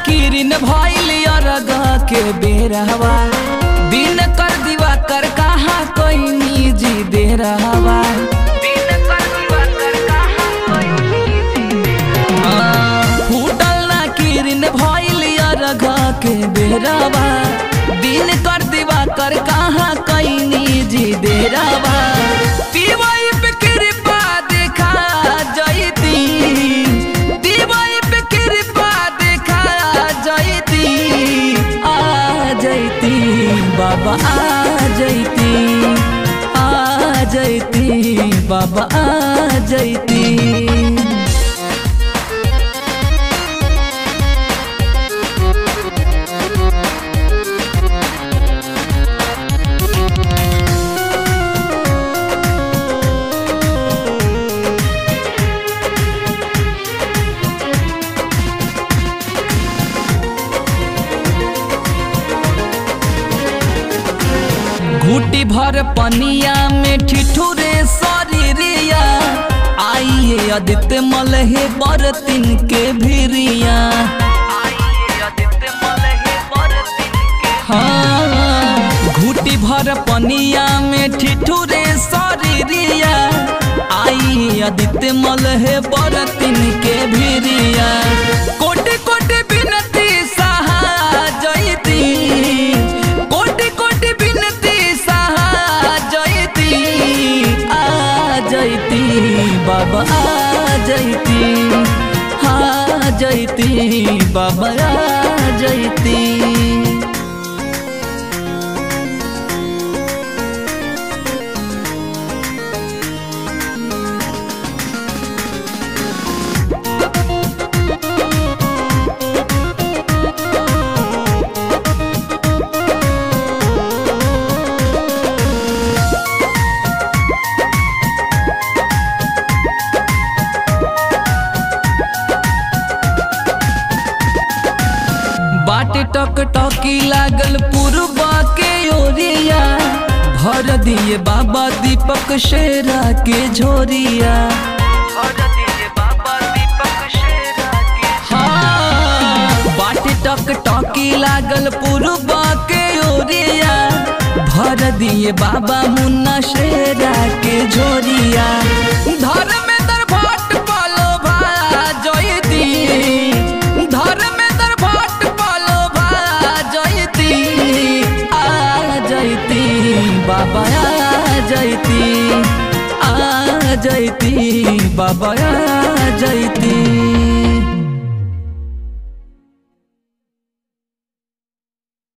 किरिन भइल अरग के बेरहवा दिन कर दीवा कर कहाँ कोई जी दे रहवा दिन कर दीवा कर कहाँ कोई फूटल ना किरिन भइल अरग के बेरहवा दिन कर दीवा कर कहाँ कोई जी दे रहवा पीवाई पे कृपा देखा जयती दीवाई पे कृपा देखा जयती आ जयती बाबा आ जयती आ जयती बाबा आ जयती घूटी भर पनिया में ठिठुरे शरीरिया आइए आदित्य मलहे बरतिन के भिरिया हाँ घूटी भर पनिया में ठिठुरे शरीरिया आई आदित्य मलहे बरतिन के भिरिया कोटि कोटि बिनती सहा जयती कोटि कोटि बिनती सहा जयती आ जयती बाबा आ जयती हाँ जयती बाबा आ जयती बाटे टक टकी लागल पूर्वा के ओरिया भर दिए बाबा दीपक शेरा के झोरिया हाँ, बाटे टक टकी लागल पूर्वा के ओरिया भर दिए बाबा मुन्ना शेरा के झोरिया धर्मेंद्र भट्ट पालो भा जयती धर्मेंद्र भट्ट पालो भा जयती आ जयती बाबा आ जयती आ जयती बाबा आ जयती